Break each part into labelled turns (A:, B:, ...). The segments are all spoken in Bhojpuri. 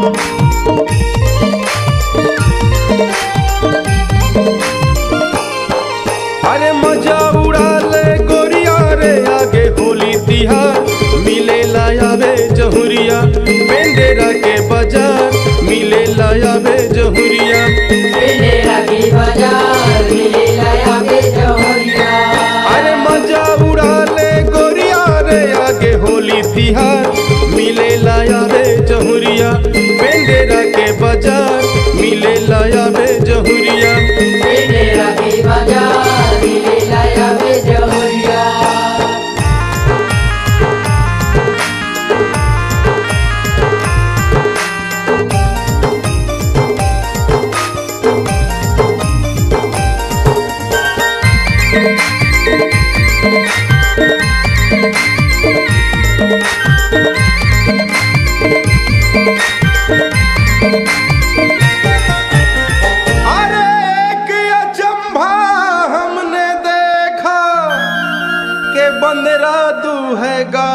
A: अरे मजा उड़ा ले गोरिया रे आगे होली तिहार मिले लायावे जहुरिया बेंडेरा के बाजार मिले लायावे जहुरिया
B: बेंडेरा की बाजार मिले लाया बे जौहरिया
A: अरे मजा उड़ा ले गोरिया रे आगे होली तिहार मिले लायावे जहुरिया बेंडेरा के बाजार मिले लायावे जहुरिया
B: बेंडेरा की बाजार मिले लाया बे जौहरिया
A: अरे एक अचंभा हमने देखा के बंदरा दूहेगा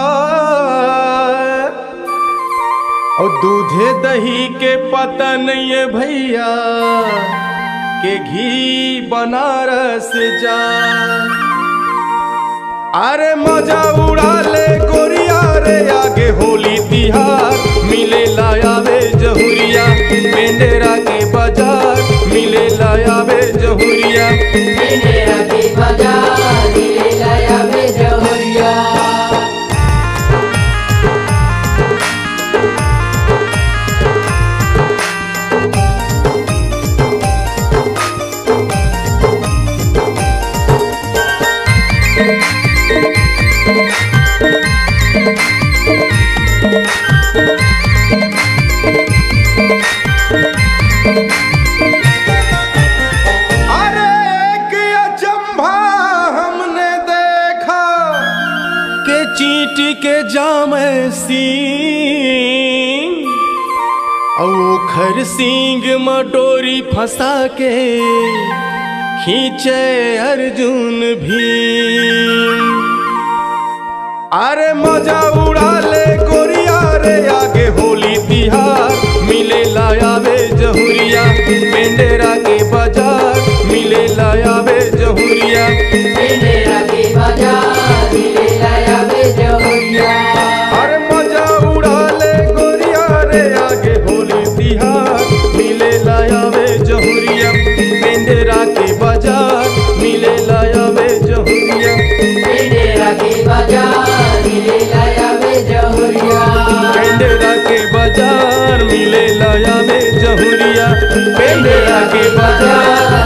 A: और दूधे दही के पता नहीं है भैया के घी बनारस जा अरे मजा उड़ा ले गोरिया रे आगे होली तिहार मिले लायावे जहुरिया बेंडेरा के बाजार मिले लायावे जहुरिया
B: बेंडेरा की बाजार मिले लाया बे जौहरिया
A: अरे एक अचंभा हमने देखा के चींटी के जाम सींग ओखर सींग मडोरी फंसा के खींचे अर्जुन भी अरे मजा उड़ा ले गोरिया रे आगे होली तिहार मिले लायावे जहुरिया बेंडेरा के बाजार मिले लायावे जहुरिया
B: बेंडेरा की बाजार मिले लाया बे जौहरिया
A: अरे मजा उड़ा ले गोरिया रे आगे होली तिहार मिले लायावे जहुरिया बेंडेरा के बाजार मिले लायावे जहुरिया
B: बेंडेरा की बाजार मिले लाया बे जौहरिया
A: बेंडेरा के बाजार मिले लायावे जहुरिया बेंडेरा के बाजार